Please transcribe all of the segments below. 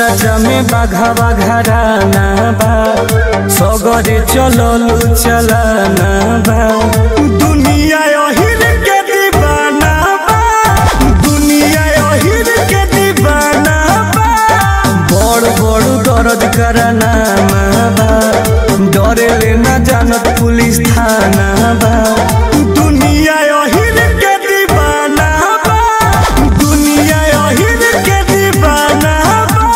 राजा में बाघा बाघा राना बा सगरे चललू चलाना बा दुनिया अहिर के दीवाना बा दुनिया अहिर के दीवाना बा बड़ बड़ दर्द कराना बा डरे ले ना जानत पुलिस थाना बा दुनिया अहिर के दीवाना बा दुनिया अहिर के दीवाना बा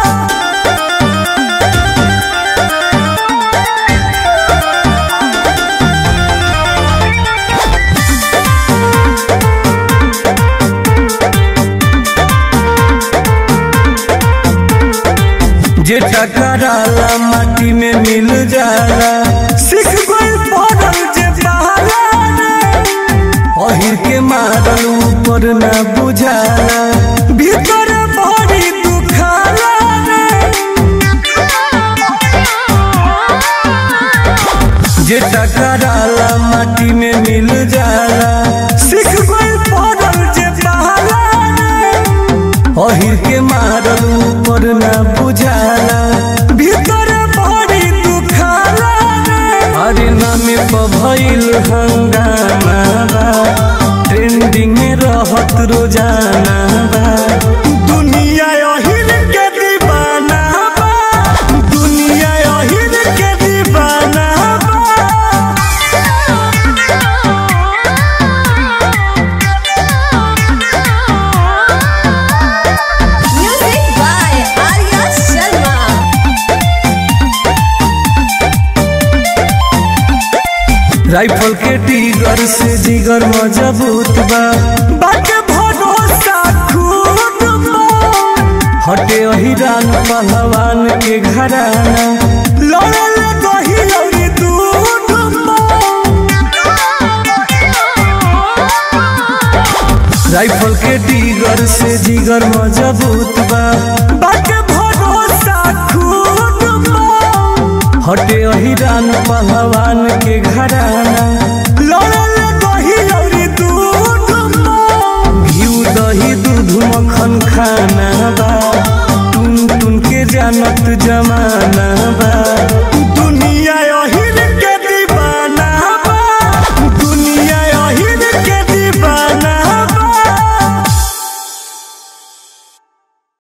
जे टकराला माटी में मिल जाला सिख गइल पड़ल जे बहाला अहिर के मारल ऊपर ना बुझाला भीतर बड़ी दुखाला जे टकराला माटी में मिल जाला सिख गइल पड़ल जे बहाला अहिर के मारल ऊपर ना बुझाला भीतर बड़ी दुखाला अरे नामे भइल हंगामा बा ट्रेंडिंग में रहत रोजाना बा दुनिया अहिर के दीवाना बा दुनिया अहिर के दीवाना बा Music by Arya Sharma. Rifle के टीगर से जिगर मजबूत बा बाटे भरोसा खुद बा हटे अहिरान पहलवान के घराना लड़ल दही और दूध बा राइफल के टीगर से जिगर मजबूत बा बाटे भरोसा खुद बा हटे अहिरान पहलवान के घर